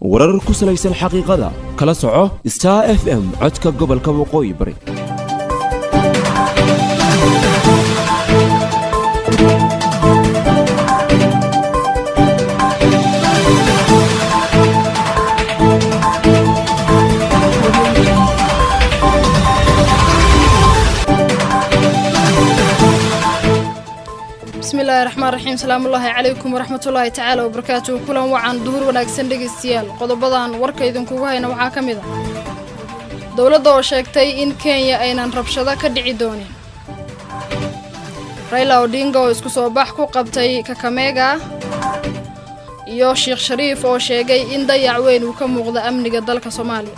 warar ku salaysan xaqiiqada kala soco star f m codka gobolka waqooyi bari bismillahi raxmaan raxiim salaamullaahi calaykum waraxmatullaahi tacaala wabarakaatuhu kulan wacan duhur wanaagsan dhegaystayaal qodobadan warka idinkugu hayna waxaa ka mid ah dowladda oo sheegtay in kenya aynan rabshado ka dhici doonin rayla odinga oo isku soo bax ku qabtay kakameega iyo sheekh shariif oo sheegay in dayac weyn uu ka muuqda amniga dalka soomaaliya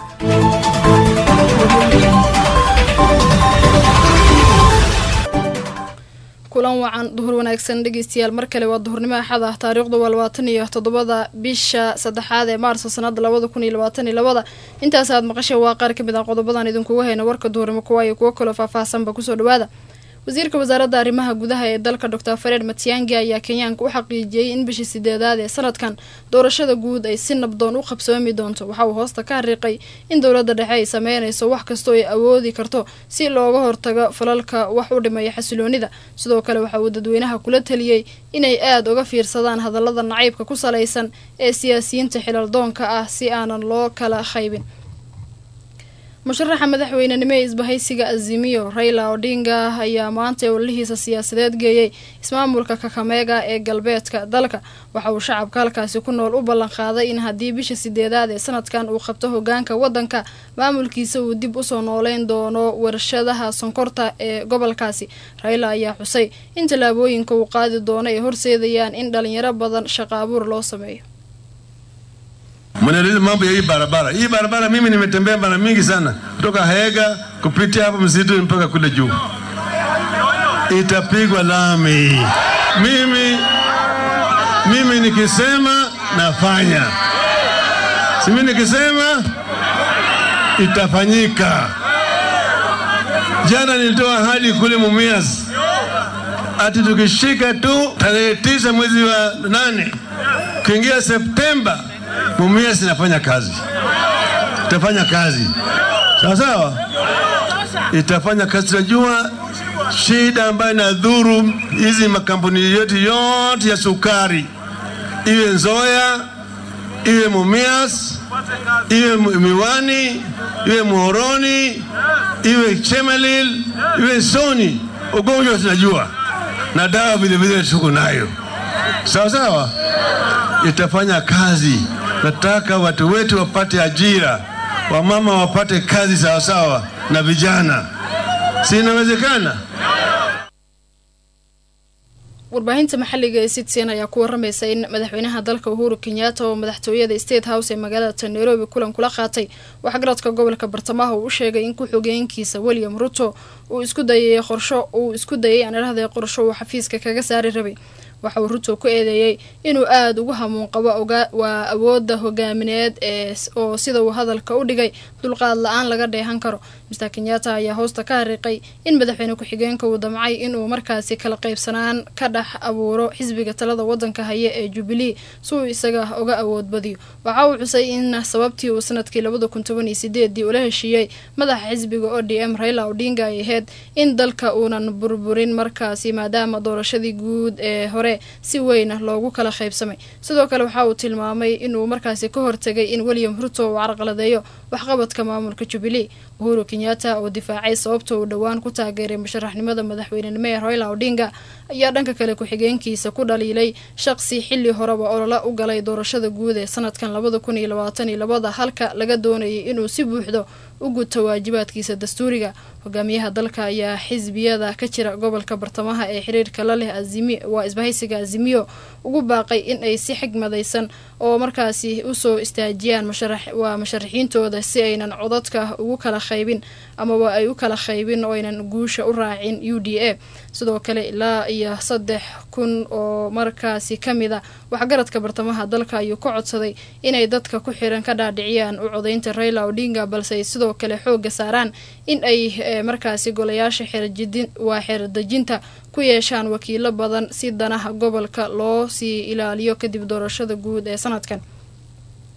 kulan wacan duhur wanaagsan dhegeystayaal mar kale waa duhurnimo axad ah taariikhdu waa labaatan iyo toddobada bisha saddexaad ee maarso sanada labada kun iyo labaatan iyo labada intaas aad maqasheen waa qaar ka mid ah qodobadan idinkugu hayna warka duhurnimo kuwa iyo kuwo kaloo faahfaahsanba kusoo dhawaada wasiirka wasaaradda arrimaha gudaha ee dalka doctor fareed matiyangi ayaa kenyaanka u xaqiijiyey in bishii sideedaad ee sanadkan doorashada guud ay si nabdoon u qabsoomi doonto waxa uu hoosta ka hariiqay in dowladda dhexe ay sameynayso wax kastoo ay awoodi karto si looga hortago falalka wax u dhimaya xasiloonida sidoo kale waxa uu dadweynaha kula taliyey inay aada uga fiirsadaan hadallada nacaybka ku salaysan ee siyaasiyiinta xilaldoonka ah si aanan loo kala qaybin musharaxa madaxweynenimo ee isbahaysiga azimiyo rayla odinga ayaa maanta ololihiisa siyaasadeed geeyey ismaamulka kakameega ee galbeedka dalka waxa uu shacabka halkaasi ku nool u ballan qaaday in haddii bisha sideedaad ee sanadkan uu qabto hogaanka waddanka maamulkiisa uu dib usoo nooleyn doono warshadaha sonkorta ee gobolkaasi rayla ayaa xusay in tallaabooyinka uu qaadi doono ay horseedayaan in dhalinyaro badan shaqo abuur loo sameeyo Mnaliza mambo ya hii barabara. Hii barabara mimi nimetembea mara mingi sana kutoka Hega kupitia hapo msitu mpaka kule juu, itapigwa lami. Mimi mimi nikisema nafanya, si mimi nikisema itafanyika. Jana nilitoa ahadi kule Mumias ati tukishika tu tarehe tisa mwezi wa nane kuingia Septemba Mumias inafanya kazi, itafanya kazi sawa sawa, itafanya kazi. Tunajua shida ambayo inadhuru hizi makampuni yetu yote ya sukari, iwe Nzoya, iwe Mumias, iwe Miwani, iwe Muhoroni, iwe Chemelil, iwe Soni, ugonjwa tunajua na dawa vilevile tuko nayo sawa sawa, itafanya kazi nataka watu wetu wapate ajira, wamama wapate kazi sawasawa na vijana, si inawezekana? warbaahinta maxalliga ee citizen ayaa ku waramaysa in madaxweynaha dalka uhuru kenyatta oo madaxtooyada state house ee magaalada nairobi kulan kula qaatay waxgaradka gobolka bartamaha uu u sheegay in ku-xogeenkiisa william ruto uu isku dayay qorsho uu isku dayay aan idhahday qorsho uu xafiiska kaga saari rabay waxa uu ruto ku eedeeyey inuu aada ugu hamuun qabo waa awoodda hogaamineed ee oo sida uu hadalka u dhigay dulqaad la-aan laga dheehan karo mister kenyatta ayaa hoosta ka hariiqay in madaxweyne ku-xigeenka uu damcay inuu markaasi kala qaybsanaan ka dhex abuuro xisbiga talada wadanka haya ee jubilee si uu isaga uga awood badiyo waxa uu xusay in sababtii uu sanadkii labada kun toban iyo sideedii ula heshiiyey madaxa xisbiga o d m rayla odinga ay ahayd in dalka uunan burburin markaasi maadaama doorashadii guud ee hore si weyna loogu kala qaybsamay sidoo kale waxa uu tilmaamay inuu markaasi ka hortegay in william ruto uu carqaladeeyo waxqabadka maamulka jubilee uhuru kenyatta oo difaacay sababta uu dhowaan ku taageeray musharaxnimada madaxweynenimo ee royla odinga ayaa dhanka kale ku-xigeenkiisa ku dhaliilay shaqsi xilli horeba olola u galay doorashada guud ee sanadkan labada kun iyo labaatan iyo labada halka laga doonayay inuu si buuxdo u guto waajibaadkiisa dastuuriga hogaamiyaha dalka ayaa xisbiyada ka jira gobolka bartamaha ee xiriirka la leh azimi waa isbahaysiga azimiyo ugu baaqay in ay si xigmadaysan oo markaasi usoo istaajiyaan waa musharaxiintooda si aynan codadka ugu kala qaybin amaba ay u kala qaybin oo aynan guusha u raacin u d a sidoo kale ilaa iyo saddex kun oo markaasi ka mid a waxgaradka bartamaha dalka ayuu ka codsaday inay dadka ku xiran ka dhaadhiciyaan u codaynta raila odinga balse ay sidoo kale xooga saaraan in ay markaasi golayaasha waa xeerdejinta ku yeeshaan wakiilo badan si danaha gobolka loo sii ilaaliyo kadib doorashada guud ee sanadkan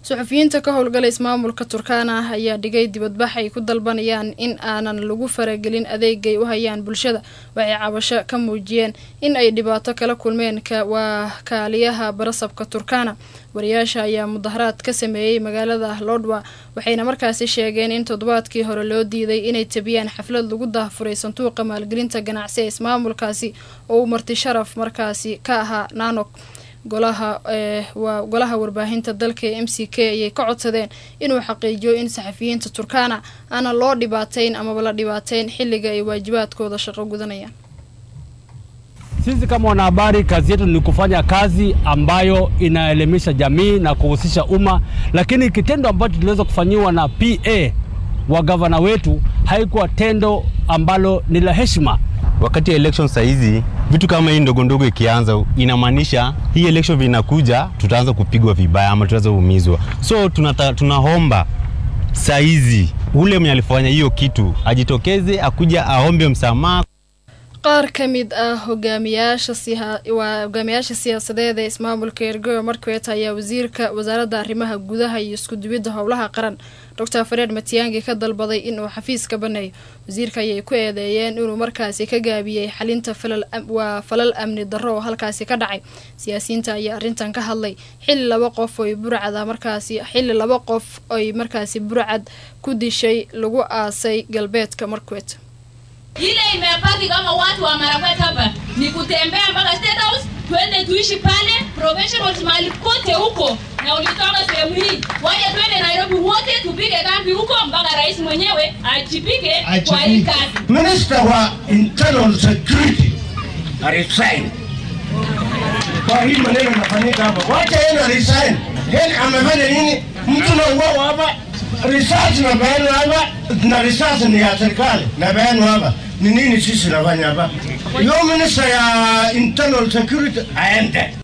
suxufiyiinta ka howlgala ismaamulka turkana ayaa dhigay dibadbax ay ku dalbanayaan in aanan lagu faragelin adeegay u hayaan bulshada waxay cabasho ka muujiyeen in ay dhibaato kala kulmeen waa kaaliyaha barasabka turkana wariyaasha ayaa mudaharaad ka sameeyey magaalada lodwa waxayna markaasi sheegeen in toddobaadkii hore loo diiday inay tabiyaan xaflad lagu daahfuray sanduuqa maalgelinta ganacsi ee ismaamulkaasi oo uu marti sharaf markaasi ka ahaa nanok golaha waa golaha warbaahinta dalka ee m c k ayay ka codsadeen inuu xaqiijiyo in saxafiyiinta turkana aanan loo dhibaateyn amaba la dhibaateyn xilliga ay waajibaadkooda shaqo gudanayaan Sisi kama wanahabari, kazi yetu ni kufanya kazi ambayo inaelimisha jamii na kuhusisha umma, lakini kitendo ambacho tuliweza kufanyiwa na PA wa gavana wetu haikuwa tendo ambalo ni la heshima. Wakati ya election saizi vitu kama hii ndogo ndogo ikianza, inamaanisha hii election vinakuja, tutaanza kupigwa vibaya ama tutaanza kuumizwa. So tunata, tunaomba saizi ule mwenye alifanya hiyo kitu ajitokeze, akuja aombe msamaha. qaar ka mid ah hogaamiyaasha waa hogaamiyaasha siyaasadeed ee ismaamulka ergoyo markwet ayaa wasiirka wasaaradda arrimaha gudaha iyo isku-dubidda howlaha qaran doctor fareed matiyangi ka dalbaday inuu xafiis ka baneeyo wasiirka ayay ku eedeeyeen inuu markaasi ka gaabiyey xalinta waa falal amni darro oo halkaasi ka dhacay siyaasiyiinta ayaa arrintan ka hadlay xilli laba qof oy burcada markaasi xilli laba qof oy markaasi burcad ku dishay lagu aasay galbeedka markwet ile imebaki kama watu wa Marakwet hapa ni kutembea mpaka State House, twende tuishi pale professionals mahali kote huko, na ulitoka sehemu hii, waje twende Nairobi wote tupige kambi huko mpaka rais mwenyewe ajipike kwa hii kazi. Minister wa internal security resign kwa hii maneno inafanyika hapa, wacha yeye resign. Yeye amefanya nini? Mtu na uwao hapa risasi na bayanu hapa na risasi ni ya serikali na bayanu hapa ni nini sisi nafanya hapa? Yo minister ya internal security aende.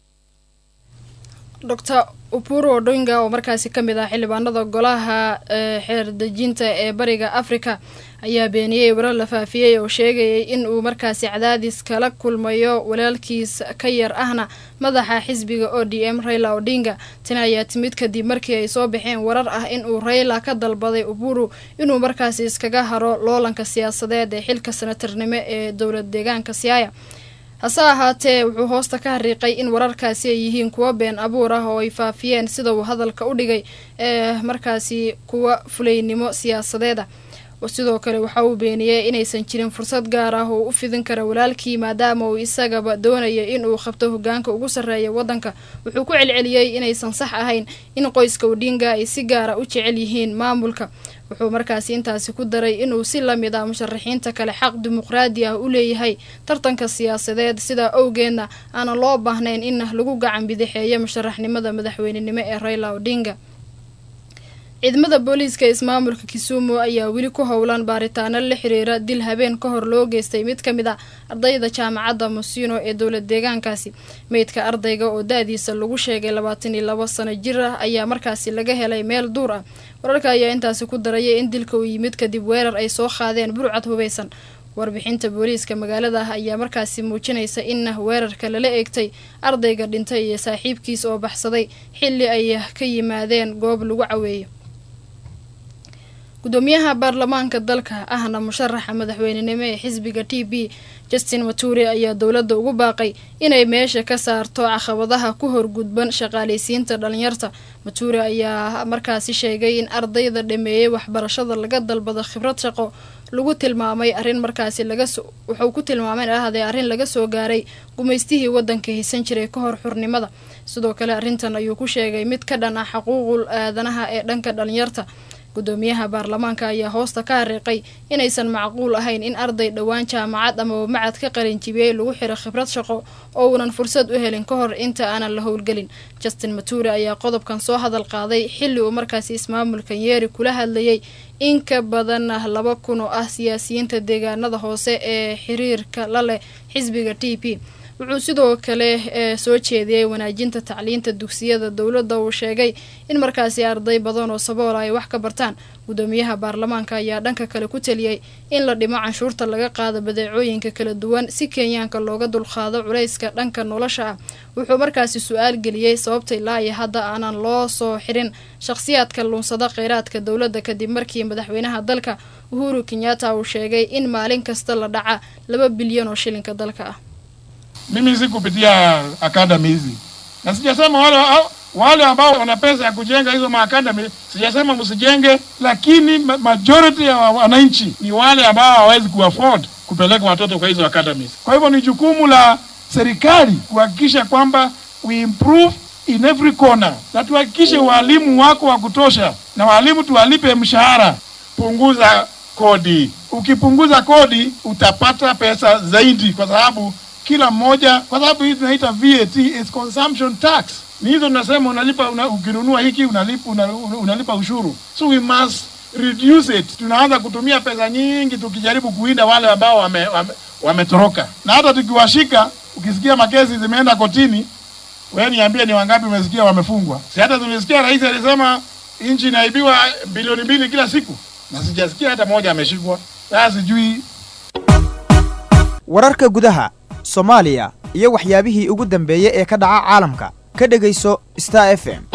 Dr. Upuru Odinga oo markaasi ka mid ah xildhibaanada golaha xeer dejinta ee bariga Afrika ayaa beeniyey warar la faafiyey oo sheegayay in uu markaasi cadaadis kala kulmayo walaalkiis ka yar ahna madaxa xisbiga ODM Raila Odinga tan ayaa timid kadib markii ay soo baxeen warar ah in uu Raila ka dalbaday Uburu inuu markaasi iskaga haro loolanka siyaasadeed ee xilka senatarnimo ee dowlad deegaanka Siaya hase ahaatee wuxuu hoosta ka hariiqay in wararkaasi ay yihiin kuwo been abuur ah oo ay faafiyeen sida uu hadalka u dhigay ee markaasi kuwa fulaynimo siyaasadeeda sidoo kale waxa uu beeniyey inaysan jirin fursad gaar ah oo u fidin kara walaalkii maadaama uu isagaba doonaya in uu qabto hogaanka ugu sarreeya waddanka wuxuu ku celceliyey inaysan sax ahayn in qoyska odinga ay si gaara u jecel yihiin maamulka wuxuu markaasi intaasi ku daray inuu si lamid ah musharaxiinta kale xaq dimuqraadi ah u leeyahay tartanka siyaasadeed sidaa owgeedna aanan loo baahnayn in lagu gacan bidixeeyo musharaxnimada madaxweynenimo ee raila odinga ciidamada booliiska ismaamulka kisumu ayaa weli ku howlan baaritaano la xiriira dil habeen ka hor loo geystay mid ka mid a ardayda jaamacadda musino ee dowlad deegaankaasi meydka ardayga oo da-diisa lagu sheegay labaatan iyo labo sano jir ah ayaa markaasi laga helay meel duur ah wararka ayaa intaasi ku daraya in dilka uu yimid kadib weerar ay soo qaadeen burcad hubeysan warbixinta booliiska magaalada ah ayaa markaasi muujinaysa in weerarka lala eegtay ardayga dhintay iyo saaxiibkiis oo baxsaday xilli ay ka yimaadeen goob lagu caweeyo gudoomiyaha baarlamaanka dalka ahna musharaxa madaxweynenimo ee xisbiga t b justin maturi ayaa dowladda ugu baaqay inay meesha ka saarto caqabadaha ku horgudban shaqaaleysiinta dhalinyarta maturi ayaa markaasi sheegay in ardayda dhameeyey waxbarashada laga dalbado khibrad shaqo lagu tilmaamay arrin markaasi wuxuu ku tilmaamay ahadee arrin laga soo gaaray gumaystihii wadanka haysan jiray ka hor xurnimada sidoo kale arrintan ayuu ku sheegay mid ka dhan ah xuquuqul aadanaha ee dhanka dhalinyarta gudoomiyaha baarlamaanka ayaa hoosta ka hariiqay inaysan macquul ahayn in arday dhowaan jaamacad amaba macad ka qalinjibiyey lagu xiro khibrad shaqo oo uunan fursad u helin ka hor inta aanan la howlgelin justin mature ayaa qodobkan soo hadal qaaday xilli uu markaasi ismaamulkan yeeri kula hadlayay in ka badan laba kun oo ah siyaasiyiinta deegaanada hoose ee xiriirka la leh xisbiga t p wuxuu sidoo kale ee soo jeediyey wanaajinta tacliinta dugsiyada dowladda uu sheegay in markaasi arday badan oo saboola ay wax ka bartaan gudoomiyaha baarlamaanka ayaa dhanka kale ku teliyey in la dhimo canshuurta laga qaado badeecooyinka kala duwan si kenyaanka looga dulqaado culayska dhanka nolosha ah wuxuu markaasi su-aal geliyey sababta ilaa iyo hadda aanan loo soo xirin shakhsiyaadka luunsada kheyraadka dowladda kadib markii madaxweynaha dalka uhuru kenyatta uu sheegay in maalin kasta la dhaca laba bilyan oo shilinka dalka ah mimi si kupitia akadami hizi na sijasema wale wale ambao wana pesa ya kujenga hizo maakadami, sijasema msijenge, lakini ma- majority ya wa- wananchi ni wale ambao hawawezi kuafford kupeleka watoto kwa hizo academies. Kwa hivyo ni jukumu la serikali kuhakikisha kwamba we improve in every corner, na tuhakikishe walimu wako wa kutosha, na walimu tuwalipe mshahara. Punguza kodi. Ukipunguza kodi utapata pesa zaidi, kwa sababu kila mmoja, kwa sababu hii tunaita VAT is consumption tax. Ni hizo tunasema unalipa una, ukinunua hiki unalipa, una, una- unalipa ushuru. So we must reduce it. Tunaanza kutumia pesa nyingi tukijaribu kuinda wale ambao wametoroka wame, wametoroka. na hata tukiwashika, ukisikia makesi zimeenda kotini, wewe niambie ni wangapi umesikia wamefungwa? Si hata tumesikia rais alisema nchi inaibiwa bilioni mbili kila siku, na sijasikia hata moja ameshikwa. Sasa sijui wararka gudaha soomaaliya iyo waxyaabihii ugu dambeeyey ee ka dhaca caalamka ka dhegayso star f m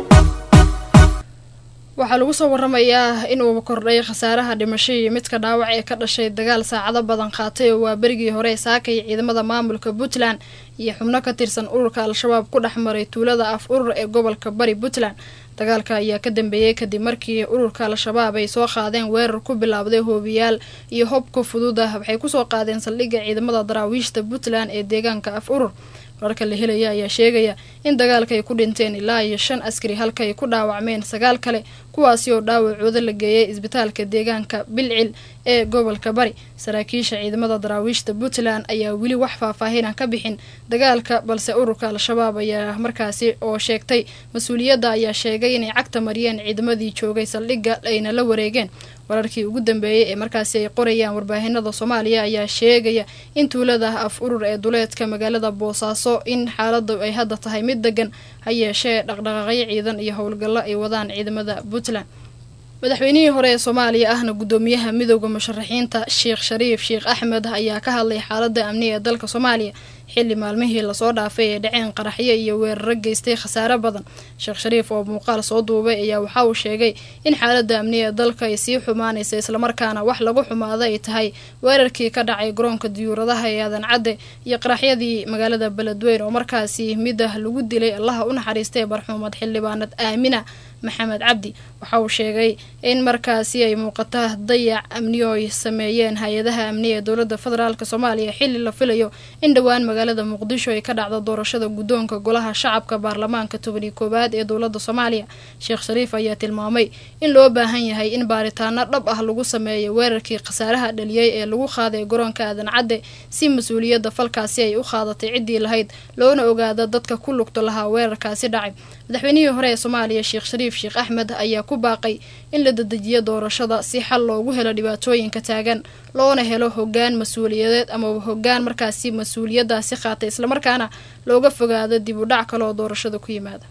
waxaa lagu soo waramayaa inuu kordhay khasaaraha dhimasho iyo midka dhaawac ee ka dhashay dagaal saacado badan qaatay oo waa berigii hore saakay ciidamada maamulka puntland iyo xubno ka tirsan ururka al-shabaab ku dhex maray tuulada af urur ee gobolka bari puntland dagaalka ayaa ka dambeeyey kadib markii ururka al-shabaab ay soo qaadeen weerar ku bilaabday hoobiyaal iyo hobka fudud ah waxay kusoo qaadeen saldhigga ciidamada daraawiishta puntland ee deegaanka af urur wararka la helaya ayaa sheegaya in dagaalka ay ku dhinteen ilaa iyo shan askari halka ay ku dhaawacmeen sagaal kale kuwaasi oo dhaawacooda la geeyay isbitaalka deegaanka bilcil ee gobolka bari saraakiisha ciidamada daraawiishta puntland ayaa weli wax faahfaahinan ka bixin dagaalka balse ururka al-shabaab ayaa markaasi oo sheegtay mas-uuliyadda ayaa sheegay inay cagta mariyeen ciidamadii joogay saldhigga ayna la wareegeen wararkii ugu dambeeyey ee markaasi ay qorayaan warbaahinada soomaaliya ayaa sheegaya in tuulada af urur ee duleedka magaalada boosaaso in xaaladu ay hadda tahay mid degan ha yeeshee dhaqdhaqaaqyo ciidan iyo howlgallo ay wadaan ciidamada puntland madaxweynihii hore ee soomaaliya ahna gudoomiyaha midooda musharaxiinta sheekh shariif sheekh axmed ayaa ka hadlay xaalada amniga ee dalka soomaaliya xilli maalmihii lasoo dhaafay ee dhaceen qaraxyo iyo weeraro geystay khasaare badan sheekh shariif oo muuqaal soo duubay ayaa waxa uu sheegay in xaalada amniga ee dalka ay sii xumaanaysa islamarkaana wax lagu xumaado ay tahay weerarkii ka dhacay garoonka diyuuradaha ee aadan cadde iyo qaraxyadii magaalada beledweyn oo markaasi midah lagu dilay allaha u naxariistay barxuumad xildhibaanad aamina maxamed cabdi waxa uu sheegay in markaasi ay muuqata dayac amniyo ay sameeyeen hay-adaha amniga ee dowladda federaalk soomaaliya xilli la filayo in dhowaan magaalada muqdisho ay ka dhacdo doorashada guddoonka golaha shacabka baarlamaanka tobani koowaad ee dowladda soomaaliya sheekh shariif ayaa tilmaamay in loo baahan yahay in baaritaano dhab ah lagu sameeyo weerarkii khasaaraha dhaliyey ee lagu qaaday garoonka aadan cadde si mas-uuliyadda falkaasi ay u qaadatay ciddii lahayd loona ogaado dadka ku lugta lahaa weerarkaasi dhacay madaxweynihii hore ee soomaaliya sheekh shariif sheekh axmed ayaa ku baaqay in la dedejiyo doorashada si xal loogu helo dhibaatooyinka taagan loona helo hogaan mas-uuliyadeed ama hogaan markaasi mas-uuliyadaasi qaatay islamarkaana looga fogaado dib u dhac kale oo doorashada ku yimaada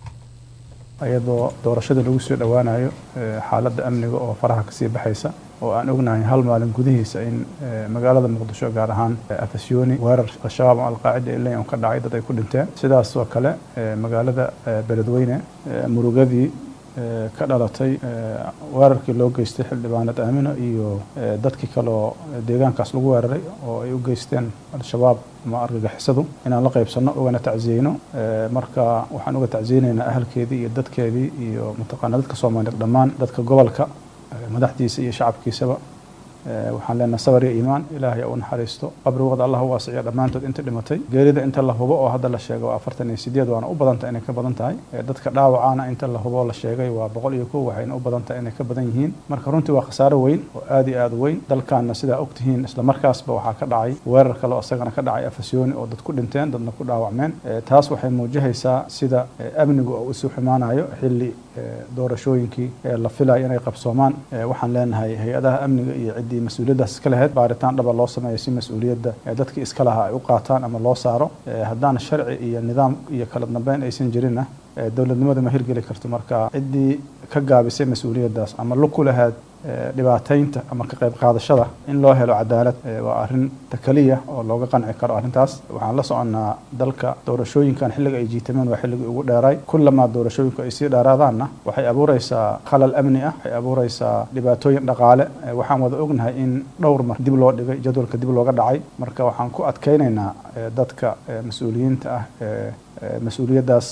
iyadoo doorashada lagu soo dhowaanayo xaaladda amniga oo faraha kasii baxaysa oo aan ognahay hal maalin gudihiisa in magaalada muqdisho gaar ahaan afasyooni weerar al-shabaab oo alqaacida ilay un ka dhacay dad ay ku dhinteen sidaas oo kale magaalada beledweyne murugadii ka dhalatay weerarkii loo geystay xildhibaanad aamino iyo dadkii kale oo deegaankaas lagu weeraray oo ay u geysteen al-shabaab ama argagixisadu inaan la qaybsanno ugana tacsiyeyno marka waxaan uga tacsiyeynaynaa ahalkeedii iyo dadkeedii iyo mataqaana dadka soomaaliyeed dhammaan dadka gobolka madaxdiisa iyo shacabkiisaba waxaan leenahay sabar iyo iimaan ilaahay u naxariisto qabrigooda allah u waasiciyo dhammaantood inta dhimatay geerida inta la hubo oo hadda la sheegay waa afartan iyo sideed waana u badanta inay ka badan tahay dadka dhaawacana inta la hubo oo la sheegay waa boqol iyo kow waxayna u badan tahay inay ka badan yihiin marka runtii waa khasaaro weyn oo aad iyo aad weyn dalkaana sidaa ogtihiin isla markaasba waxaa ka dhacay weerar kale oo isagana ka dhacay afasyooni oo dad ku dhinteen dadna ku dhaawacmeen taas waxay muujihaysaa sida amnigu oo isu xumaanayo xilli doorashooyinkii la filayo inay qabsoomaan waxaan leenahay hay-adaha amniga iyo ciddii mas-uuliyaddaas iska lahayd baaritaan dhaba loo sameeyo si mas-uuliyadda dadkii iska lahaa ay u qaataan ama loo saaro haddaan sharci iyo nidaam iyo kala dambeyn aysan jirinna dowladnimada ma hirgeli karto marka ciddii ka gaabisay mas-uuliyaddaas ama lug ku lahayd dhibaataynta ama ka qayb qaadashada in loo helo cadaalad waa arrin takaliya oo looga qanci karo arrintaas waxaan la soconnaa dalka doorashooyinkan xilliga ay jiitameen waa xilligii ugu dheeray kullamaa doorashooyinku ay sii dheeraadaanna waxay abuureysaa khalal amni ah waxay abuureysaa dhibaatooyin dhaqaale waxaan wada ognahay in dhowr mar dib loo dhigay jadwalka dib looga dhacay marka waxaan ku adkeynaynaa dadka mas-uuliyiinta ah mas-uuliyaddaas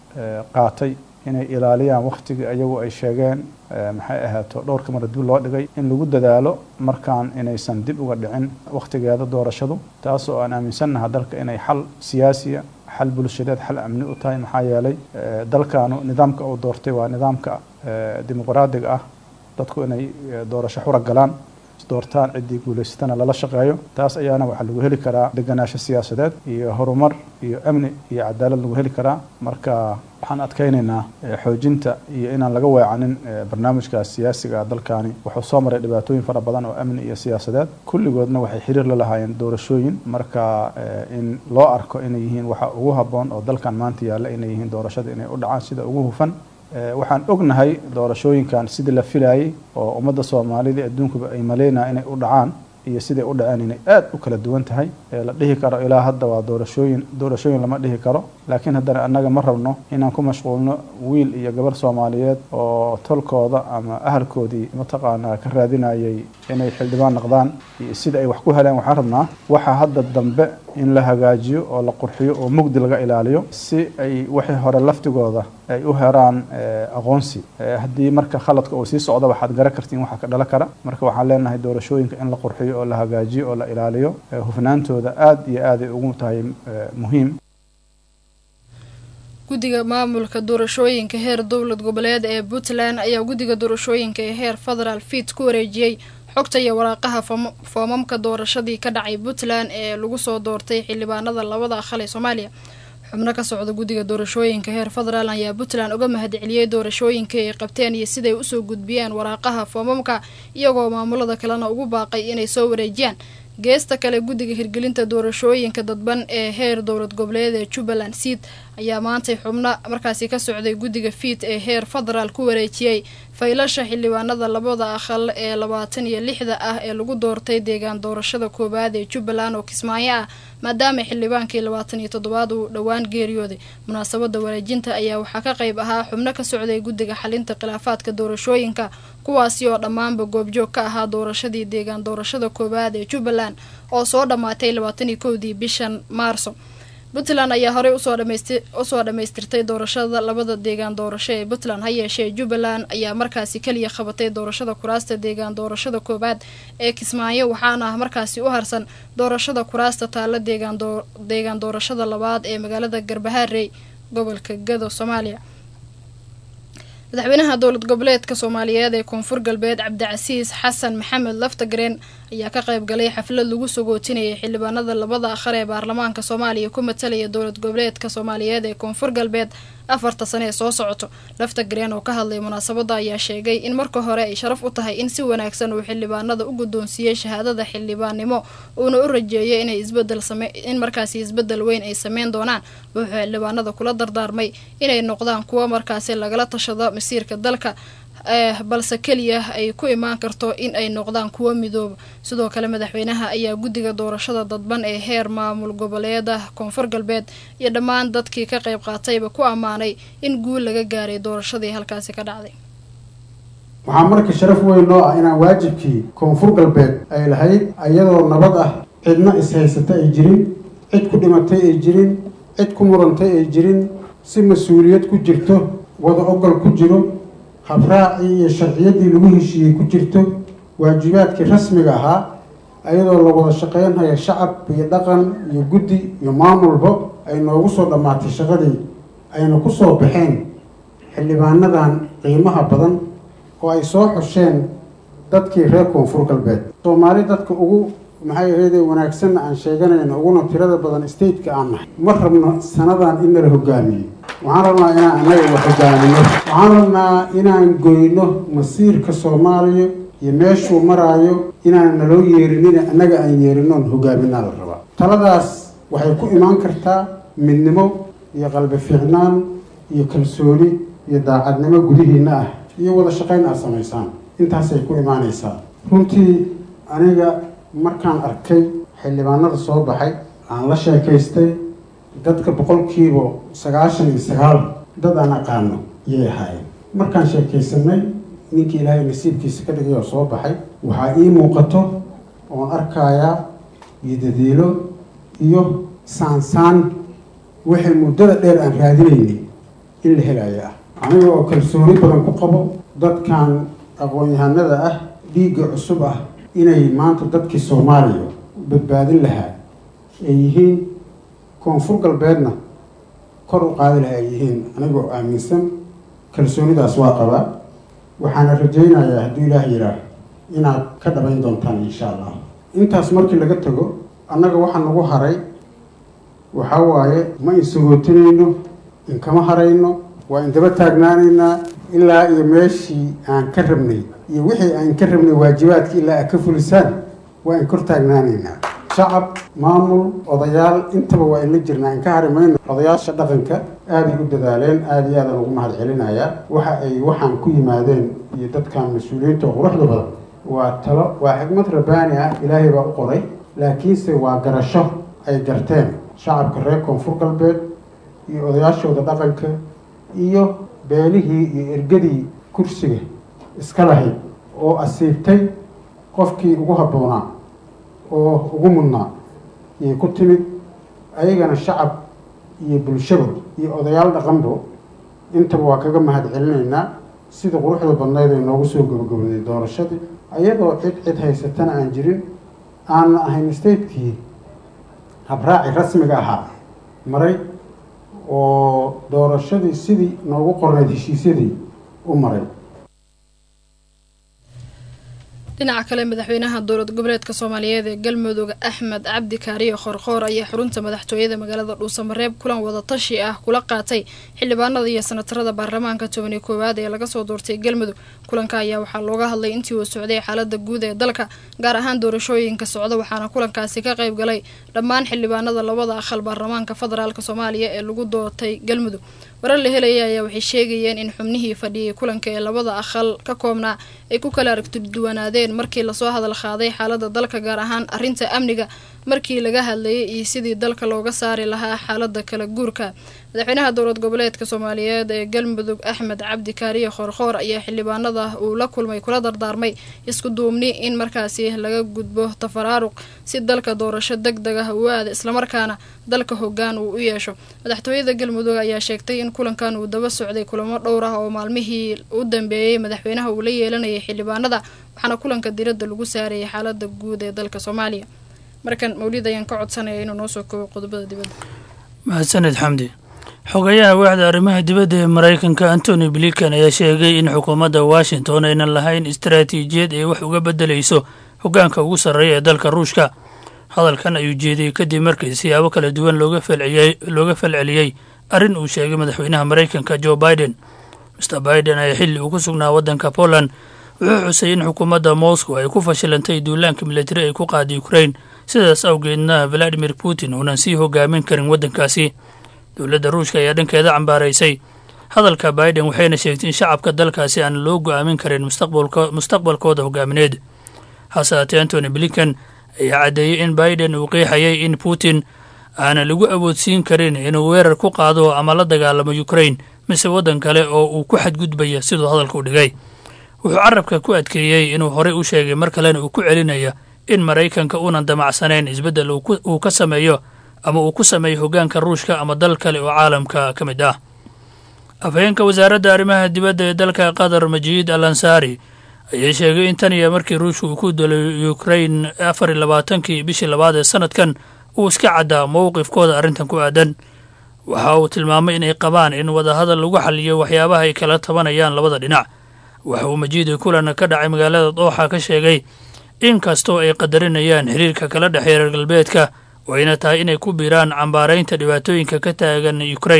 qaatay inay ilaaliyaan wakhtigii ayagu ay sheegeen maxay ahaato dhowrka mara dib loo dhigay in lagu dadaalo markaan inaysan dib uga dhicin wakhtigeeda doorashadu taas oo aan aaminsannaha dalka inay xal siyaasiya xal bulshadeed xal amni u tahay maxaa yeelay dalkaanu nidaamka uu doortay waa nidaamka dimuqraadiga ah dadku inay doorasho xura galaan doortaan ciddii guulaysatana lala shaqeeyo taas ayaana waxaa lagu heli karaa deganaansho siyaasadeed iyo horumar iyo amni iyo cadaalad lagu heli karaa marka waxaan adkeynaynaa xoojinta iyo inaan laga weecanin barnaamijkaas siyaasiga dalkaani wuxuu soo maray dhibaatooyin fara badan oo amni iyo siyaasadeed kulligoodna waxay xiriir la lahaayeen doorashooyin marka in loo arko inay yihiin waxa ugu habboon oo dalkan maanta yaalla inay yihiin doorashada inay u dhacaan sida ugu hufan waxaan ognahay doorashooyinkan sidii la filayay oo ummadda soomaalida adduunkuba ay maleynaya inay u dhacaan iyo siday u dhaceen inay aad u kala duwan tahay la dhihi karo ilaa hadda waa doorashooyin doorashooyin lama dhihi karo laakiin haddana annaga ma rabno inaan ku mashquulno wiil iyo gabar soomaaliyeed oo tolkooda ama ahalkoodii mataqaanaa ka raadinayay inay xildhibaan noqdaan iyo sida ay wax ku heleen waxaan rabnaa waxa hadda dambe in la hagaajiyo oo la qurxiyo oo mugdi laga ilaaliyo si ay wixii hore laftigooda ay u heraan aqoonsi haddii marka khaladka uu sii socdo waxaad garan kartiin waxa ka dhala kara marka waxaan leenahay doorashooyinka in la qurxiyo oo la hagaajiyo oo la ilaaliyo hufnaantooda aad iyo aad ay ugu tahay muhiim guddiga maamulka doorashooyinka heer dowlad goboleed ee puntland ayaa guddiga doorashooyinka ee heer federaal fiid ku wareejiyey xogta iyo waraaqaha foomamka doorashadii ka dhacay puntland ee lagu soo doortay xildhibaanada labada aqal ee soomaaliya xubno ka socda guddiga doorashooyinka heer federaal ayaa puntland uga mahadceliyey doorashooyinkii ay qabteen iyo siday usoo gudbiyeen waraaqaha foomamka iyagoo maamulada kalena ugu baaqay inay soo wareejiyaan geesta kale guddiga hirgelinta doorashooyinka dadban ee heer dowlad goboleed ee jubbaland seed ayaa maantay xubno markaasi ka socday guddiga fiid ee heer federaal ku wareejiyey faylasha xildhibaanada labada aqal ee labaatan iyo lixda ah ee lagu doortay deegaan doorashada koowaad ee jubbaland oo kismaayo ah maadaama xildhibaankii labaatan iyo toddobaad uu dhowaan geeriyooday munaasabada wareejinta ayaa waxaa ka qayb ahaa xubno ka socday guddiga xalinta khilaafaadka doorashooyinka kuwaasi oo dhammaanba goobjoog ka ahaa doorashadii deegaan doorashada koowaad ee jubbaland oo soo dhammaatay labaatan iyo kowdii bishan maarso puntland ayaa horey usoo dhammaystirtay doorashada labada deegaan doorasho ee puntland ha yeeshee jubbaland ayaa markaasi keliya qabatay doorashada kuraasta deegaan doorashada koowaad ee kismaayo waxaana markaasi u harsan doorashada kuraasta taalla deegaan doorashada labaad ee magaalada garbaharey gobolka gado soomaaliya madaxweynaha dowlad goboleedka soomaaliyeed ee koonfur galbeed cabdicasiis xasan maxamed laftagareen ayaa ka qayb galay xaflad lagu sagootinayay xildhibaanada labada aqal ee baarlamaanka soomaaliya ku matalaya dowlad goboleedka soomaaliyeed ee koonfur galbeed afarta sane ee soo socoto laftagareen oo ka hadlay munaasabada ayaa sheegay in marka hore ay sharaf u tahay in si wanaagsan uu xildhibaanada u guddoonsiiyey shahaadada xildhibaannimo uuna u rajeeyay inay isbedel in markaasi isbedel weyn ay sameyn doonaan wuxuu xildhibaanada kula dardaarmay inay noqdaan kuwo markaasi lagala tashado masiirka dalka balse keliya ay ku imaan karto in ay noqdaan kuwo midooba sidoo kale madaxweynaha ayaa guddiga doorashada dadban ee heer maamul goboleeda koonfur galbeed iyo dhammaan dadkii ka qayb qaatayba ku ammaanay in guul laga gaaray doorashadii halkaasi ka dhacday waxaa marka sharaf weyn noo ah inaan waajibkii koonfur galbeed ay lahayd iyadoo nabad ah cidna is-haysata ay jirin cid ku dhimatay ay jirin cid ku murantay ay jirin si mas-uuliyad ku jirto wada ogol ku jiro habraacii iyo sharciyaddii lagu heshiiyey ku jirto waajibaadkii rasmiga ahaa ayadoo la wada shaqeynhaya shacab iyo dhaqan iyo guddi iyo maamulba ay noogu soo dhammaatay shaqadii ayna ku soo baxeen xildhibaanadan qiimaha badan oo ay soo xusheen dadkii reer koonfur galbeed soomaali dadka ugu maxay ahayde wanaagsanna aan sheeganayno uguna tirada badan stateka aan nahay ma rabno sanadan in nala hogaamiyey waxaan rabnaa inaan annaga wax hogaamino waxaan rabnaa inaan goyno masiirka soomaaliya iyo meeshuu maraayo inaan naloo yeerinina annaga aan yeerinoon hogaaminaa la rabaa taladaas waxay ku imaan kartaa midnimo iyo qalbi fiicnaan iyo kalsooni iyo daacadnimo gudihiinna ah iyo wada shaqayn aad samaysaan intaasay ku imaanaysaa runtii aniga markaan arkay xildhibaanada soo baxay aan la sheekaystay dadka boqolkiiba sagaashan iyo sagaal dad aan aqaano yay ahaayeen markaan sheekaysanay ninkii ilaahay nasiibkiisa ka dhigay oo soo baxay waxaa ii muuqato oon arkayaa iyo dadiilo iyo saansaan wixii muddada dheer aan raadinaynay in la helayo ah aniga oo kalsooni badan ku qabo dadkan aqoon-yahanada ah dhiigga cusub ah inay maanta dadkii soomaaliya badbaadin lahaa ay yihiin koonfur galbeedna kor u qaadi lahaa ay yihiin anigoo aaminsan kalsoonidaas waa qabaa waxaana rajaynayaa hadduu ilaah yidhaah inaad ka dhabayn doontaan insha allah intaas markii laga tago annaga waxaa nagu haray waxaa waaye ma insagootinayno inkama harayno waa indaba taagnaanaynaa ilaa iyo meeshii aan ka rabnay iyo wixii aan ka rabnay waajibaadka ilaa aad ka fulisaan waa in kor taagnaanaynaa shacab maamul odayaal intaba waa inla jirnaa in ka hari mayno odayaasha dhaqanka aaday u dadaaleen aada iyo aadaan ugu mahad celinayaa waxa ay waxaan ku yimaadeen iyo dadkan mas-uuliyiinta oo quruxda badan waa talo waa xigmad rabbaani ah ilaahay baa u qoray laakiinse waa garasho ay garteen shacabka reer koonfur galbeed iyo odayaashooda dhaqanka iyo beelihii iyo ergadii kursiga iska lahayd oo asiibtay qofkii ugu habboonaa oo ugu mudnaa yay ku timid ayagana shacab iyo bulshaba iyo odayaal dhaqanbo intaba waa kaga mahad celinaynaa sida quruxda badnayd ay noogu soo gabagabaday doorashadii ayadoo cid cid haysatana aan jirin aanna ahayn statekii habraaci rasmiga ahaa maray oo doorashadii sidii noogu qornayd heshiisyadii u maray dhinaca kale madaxweynaha dowlad goboleedka soomaaliyeed ee galmudug axmed cabdi kaariyo khoorkhoor ayaa xarunta madaxtooyada magaalada dhuusamareeb kulan wadatashi ah kula qaatay xildhibaanada iyo sanatarada baarlamaanka tobaniyo koowaad ee laga soo doortay galmudug kulanka ayaa waxaa looga hadlay intii uu socday xaalada guud ee dalka gaar ahaan doorashooyinka socda waxaana kulankaasi ka qayb galay dhammaan xildhibaanada labada aqal baarlamaanka federaalk soomaaliya ee lagu doortay galmudug warar la helaya ayaa waxay sheegayeen in xubnihii fadhiyay kulanka ee labada aqal ka koobnaa ay ku kala aragtiduwanaadeen markii lasoo hadal qaaday xaalada dalka gaar ahaan arrinta amniga markii laga hadlayay iyo sidii dalka looga saari lahaa xaalada kala guurka madaxweynaha dowlad goboleedka soomaaliyeed ee galmudug axmed cabdi kaariye khoorkhoor ayaa xildhibaanada uu la kulmay kula dardaarmay isku duubni in markaasi laga gudbo tafaraaruq si dalka doorasho deg deg ah uu aada islamarkaana dalka hogaan uu u yeesho madaxtooyada galmudug ayaa sheegtay in kulankan uu daba socday kulamo dhowr ah oo maalmihii u dambeeyey madaxweynaha uu la yeelanayay xildhibaanada waxaana kulanka diradda lagu saarayay xaalada guud ee dalka soomaaliya markan mawlid ayaan ka codsanaya inuu noo soo koobo qodobada dibadda mahadsaned xamdi xogayaha waaxda arrimaha dibadda ee maraykanka antony blinkan ayaa sheegay in xukuumadda washington aynan lahayn istaraatiijiyad ay wax uga beddelayso hoggaanka ugu sarreeya ee dalka ruushka hadalkan ayuu jeediyey kadib markii siyaabo kala duwan looga falceliyey arrin uu sheegay madaxweynaha maraykanka joe biden master biden ayaa xilli uu ku sugnaa waddanka poland wuxuu xusay in xukuumadda moscow ay ku fashilantay duulaanka militari ay ku qaaday ukrain sidaas awgeedna valadimir putin uunan sii hogaamin karin waddankaasi dowladda ruushka ayaa dhankeeda cambaaraysay hadalka biden waxayna sheegtay in shacabka dalkaasi aan loo go-aamin karin mustaqbalkooda hogaamineed hase haatee antony blinkan ayaa caddeeyey in biden uu qeexayay in putin aanan lagu awoodsiin karin inuu weerar ku qaado ama la dagaalamo ukrain mise waddan kale oo uu ku xadgudbaya siduu hadalka u dhigay wuxuu carabka ku adkeeyey inuu horey u sheegay mar kalena uu ku celinaya in maraykanka uunan damacsanayn isbeddel uu ka sameeyo ama uu ku sameeyo hoggaanka ruushka ama dal kale oo caalamka ka mid ah afhayeenka wasaaradda arrimaha dibadda ee dalka qatar majiid al ansaari ayaa sheegay in tan iyo markii ruushka uu ku dalay ukrain afar iyo labaatankii bishii labaad ee sanadkan uu iska caddaa mowqifkooda arrintan ku aadan waxa uu tilmaamay inay qabaan in wadahadal lagu xaliyo waxyaabaha ay kala tabanayaan labada dhinac waxa uu majiid kulan ka dhacay magaalada dooxa ka sheegay in kastoo ay qadarinayaan xiriirka kala dhexeeya reer galbeedka oo ayna tahay inay ku biiraan cambaaraynta dhibaatooyinka ka taagan ukrain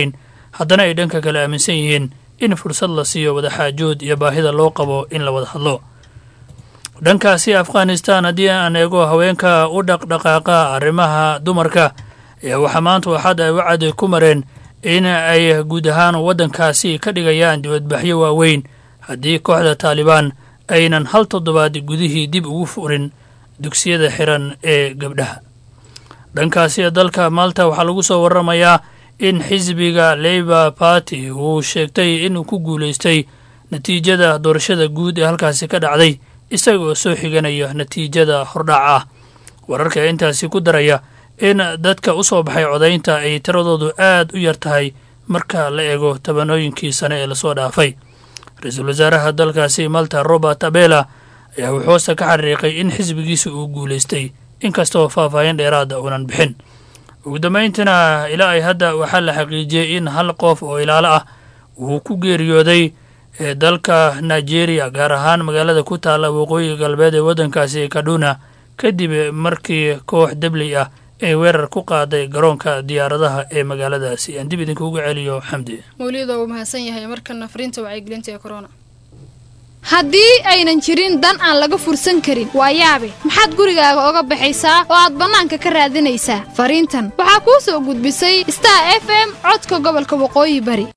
haddana ay dhanka kale aaminsan yihiin in fursad la siiyo wadaxaajood iyo baahida loo qabo in la wada hadlo dhankaasi afghanistan haddii aan eego haweenka u dhaqdhaqaaqa arrimaha dumarka ayaa waxaa maanta waxaad ay wacad ku mareen in ay guud ahaan waddankaasi ka dhigayaan dibadbaxyo waaweyn haddii kooxda taalibaan aynan hal toddobaad gudihii dib ugu furin dugsiyada xiran ee gabdhaha dhankaasi dalka maalta waxaa lagu soo waramayaa in xisbiga labour party uu sheegtay inuu ku guulaystay natiijada doorashada guud ee halkaasi ka dhacday isaga oo soo xiganaya natiijada hordhac ah wararka intaasi ku daraya in dadka u soo baxay codaynta ay tiradoodu aad u yar tahay marka la eego tabanooyinkii sane ee lasoo dhaafay ra-iisul wasaaraha dalkaasi malta robert abela ayaa wuxuuse ka xariiqay in xisbigiisa uu guulaystay inkastoo faahfaahin dheeraada uunan bixin ugu dambayntiina ilaa ay hadda waxaa la xaqiijiyey in hal qof oo ilaalo ah uu ku geeriyooday ee dalka nigeria gaar ahaan magaalada ku taalla waqooyiga galbeed ee waddankaasi kaduna kadib markii koox debley ah ay weerar ku qaaday garoonka diyaaradaha ee magaaladaasi aan dib idinkuuga celiyo xamdi mawlida uu mahadsan yahay markana fariinta wacyigelinta ee corona haddii aynan jirin dan aan laga fursan karin waa yaabe maxaad gurigaaga oga baxaysaa oo aad bannaanka ka raadinaysaa fariintan waxaa kuu soo gudbisay star f m codka gobolka waqooyi bari